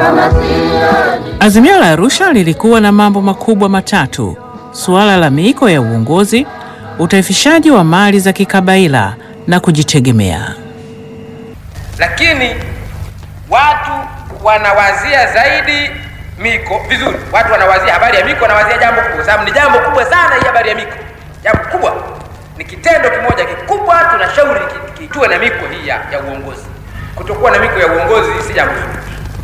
Azimio la Arusha lilikuwa na mambo makubwa matatu: suala la miiko ya uongozi, utaifishaji wa mali za kikabaila na kujitegemea. lakini watu wanawazia zaidi miko vizuri. Watu wanawazia habari ya miko, wanawazia jambo kubwa, sababu ni jambo kubwa sana hii habari ya miko. Jambo kubwa ni kitendo kimoja kikubwa, tunashauri ki- ki- tuwe na miko hii ya, ya uongozi. Kutokuwa na miko ya uongozi si jambo zuri,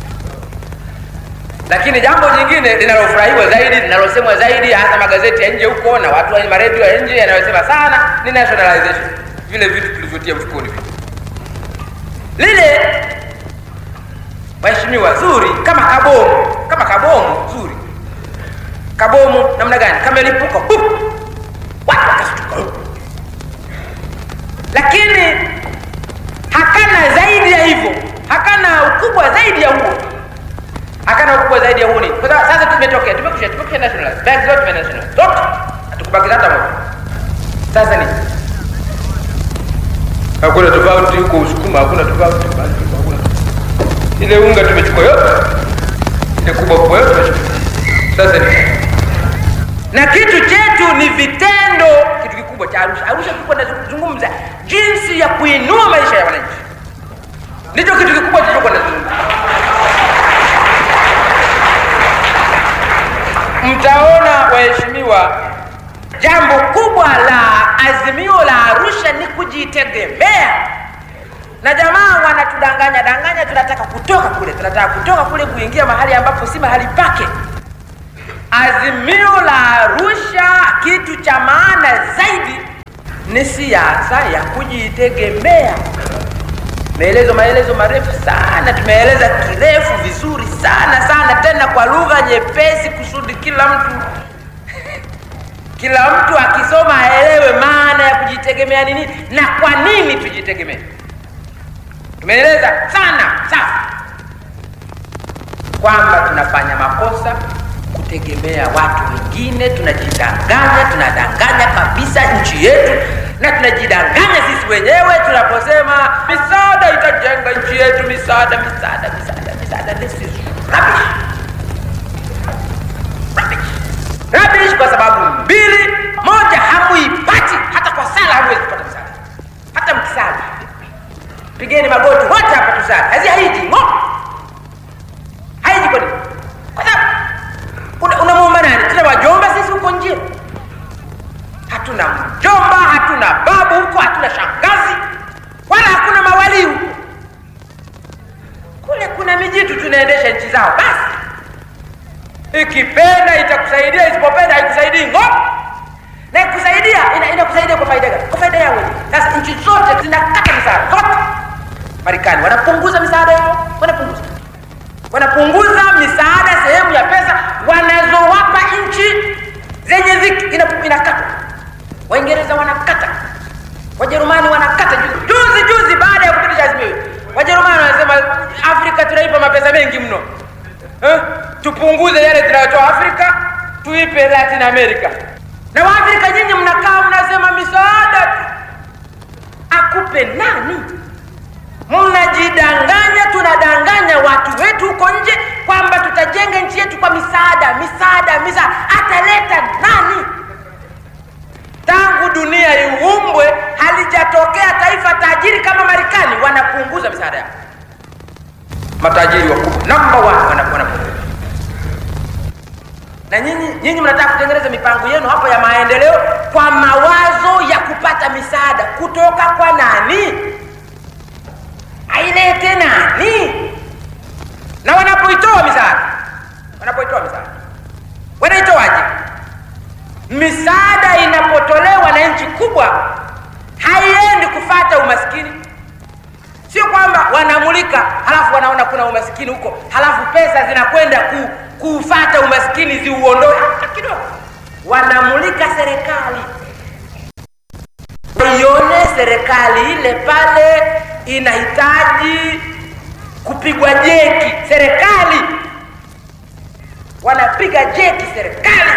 lakini jambo jingine linalofurahiwa zaidi, linalosemwa zaidi, hasa magazeti ya nje huko na watu wa maredio ya nje yanayosema sana ni nationalization, vile vitu tulivyotia mfukoni vile lile waheshimiwa zuri kama kabomu kama kabomu zuri kabomu namna gani kamelipuka pup, watu wakashtuka lakini hakana zaidi ya hivyo hakana ukubwa zaidi ya huo hakana ukubwa zaidi ya huo ni kwa sababu sasa tumetokea tumekusha tumekusha nationalize bank zote tumenationalize zote hatukubakiza hata moja sasa ni hakuna tofauti huko Usukuma, hakuna tofauti bali hakuna. Ile unga tumechukua yote, ile kubwa kubwa yote tumechukua. Sasa ni na kitu chetu ni vitendo, kitu kikubwa cha Arusha. Arusha tulikuwa tunazungumza jinsi ya kuinua maisha ya wananchi, ndicho kitu kikubwa tulichokuwa tunazungumza. Mtaona waheshimiwa, jambo kubwa la azimio la Arusha ni kujitegemea, na jamaa wanatudanganya danganya, tunataka kutoka kule, tunataka kutoka kule kuingia mahali ambapo si mahali pake. Azimio la Arusha, kitu cha maana zaidi ni siasa ya kujitegemea. Maelezo maelezo marefu sana, tumeeleza kirefu vizuri sana sana, tena kwa lugha nyepesi, kusudi kila mtu kila mtu akisoma aelewe maana ya kujitegemea ni nini na kwa nini tujitegemee. Tumeeleza sana sasa kwamba tunafanya makosa kutegemea watu wengine, tunajidanganya, tunadanganya kabisa nchi yetu na tunajidanganya sisi wenyewe tunaposema misaada itajenga nchi yetu, misaada, misaada, misaada, misaada. This is rubbish. Rubbish. Rubbish kwa sababu mbili. Moja, hamuipati hata kwa sala, hamuwezi kupata msaada hata mkisali. Pigeni magoti wote hapa tusali, hazi haiji ngo haiji. Kwa nini? Kwa sababu una- unamuomba nani? Tuna wajomba sisi huko nje, hatuna mjomba, hatuna babu huko, hatuna shangazi, wala hakuna mawali huko. Kule kuna mijitu tunaendesha nchi zao basi ikipenda itakusaidia, isipopenda haikusaidii ngo. Na ikusaidia ina, inakusaidia kwa faida gani? Kwa faida yao wenyewe. Sasa nchi zote zinakata misaada zote. Marekani wanapunguza misaada yao, wanapunguza wanapunguza misaada, sehemu ya pesa wanazowapa nchi zenye dhiki ina- inakatwa. Waingereza wanakata, Wajerumani wanakata. Juzi juzi, juzi baada ya kupitisha azimio hili, Wajerumani wanasema Afrika tunaipa mapesa mengi mno eh? Tupunguze yale tunayotoa Afrika tuipe Latin America. Na Waafrika nyinyi mnakaa mnasema misaada tu. akupe nani? Mnajidanganya, tunadanganya watu wetu huko nje kwamba tutajenga nchi yetu kwa misaada, misaada, misaada. Ataleta nani? Tangu dunia iumbwe halijatokea taifa tajiri kama Marekani, wanapunguza misaada yao. Matajiri wakubwa namba one wana- wanapunguza, na nyinyi nyinyi mnataka kutengeneza mipango yenu hapa ya maendeleo kwa mawazo ya kupata misaada kutoka kwa nani? Ailete nani? Na wanapoitoa misaada, wanapoitoa misaada wanaitoaje? Misaada inapotolewa na nchi kubwa haiendi kufata umaskini. Sio kwamba wanamulika halafu wanaona kuna umaskini huko, halafu pesa zinakwenda ku, kufata umaskini ziuondoe. Hata kidogo, wanamulika serikali ione serikali ile pale inahitaji kupigwa jeki. Serikali wanapiga jeki serikali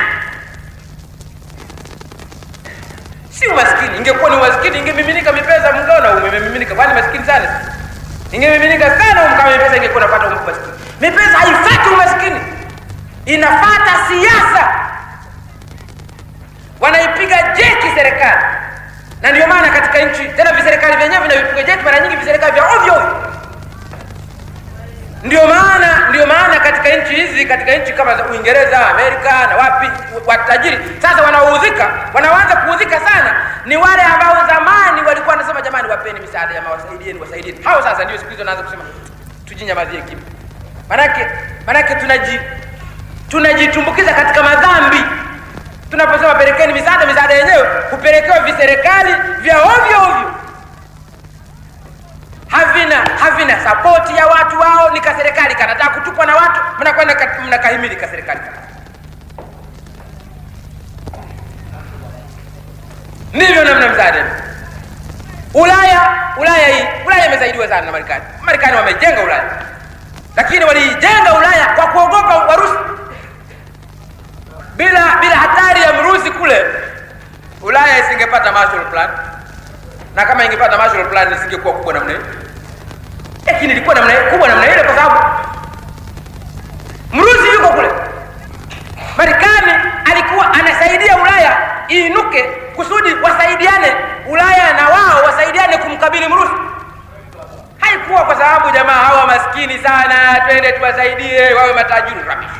si umaskini. Ingekuwa ni umaskini, ingemiminika mipesa, mngeona umemiminika. Kwani maskini sana? Ingemiminika sana, kama mipesa ingekuwa napata umaskini. Mipesa haifati umaskini, inafata siasa. Wanaipiga jeki serikali, na ndio maana katika nchi tena viserikali vyenyewe vinavipiga jeki mara nyingi viserikali vya ovyo ovyo. Ndio maana ndio maana katika nchi hizi, katika nchi kama za Uingereza, Amerika na wapi, watajiri sasa wanaoudhika, wanaanza kuudhika sana ni wale ambao zamani walikuwa wanasema jamani, wapeni misaada ya wasaidieni, wasaidieni. Hao sasa ndio siku hizo wanaanza kusema tujinyamazie kimya. Manake manake tunaji tunajitumbukiza katika madhambi tunaposema pelekeni misaada. Misaada yenyewe hupelekewa viserikali vya ovyo ovyo havina havina sapoti ya watu wao, ni kaserikali kanataka kutupwa na watu, mnakwenda mnakahimili kaserikali kana. Ndivyo namna msaada. Ulaya Ulaya hii Ulaya imesaidiwa sana na Marekani. Marekani wamejenga Ulaya, lakini waliijenga Ulaya kwa kuogopa Warusi. Bila bila hatari ya Mrusi kule, Ulaya isingepata Marshall Plan na kama ingepata Marshall Plan isingekuwa kubwa namna hiyo, lakini ilikuwa namna kubwa namna ile, kwa sababu Mrusi yuko kule. Marekani alikuwa anasaidia Ulaya iinuke kusudi wasaidiane, Ulaya na wao wasaidiane kumkabili Mrusi. Haikuwa kwa sababu jamaa hawa maskini sana, twende tuwasaidie wawe matajiri.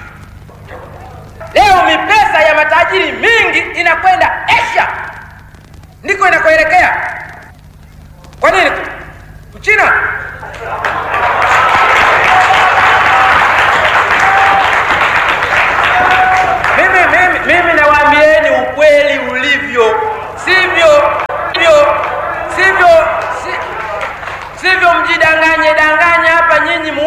Leo mipesa ya matajiri mingi inakwenda Asia, ndiko inakoelekea. Kwa nini? Mchina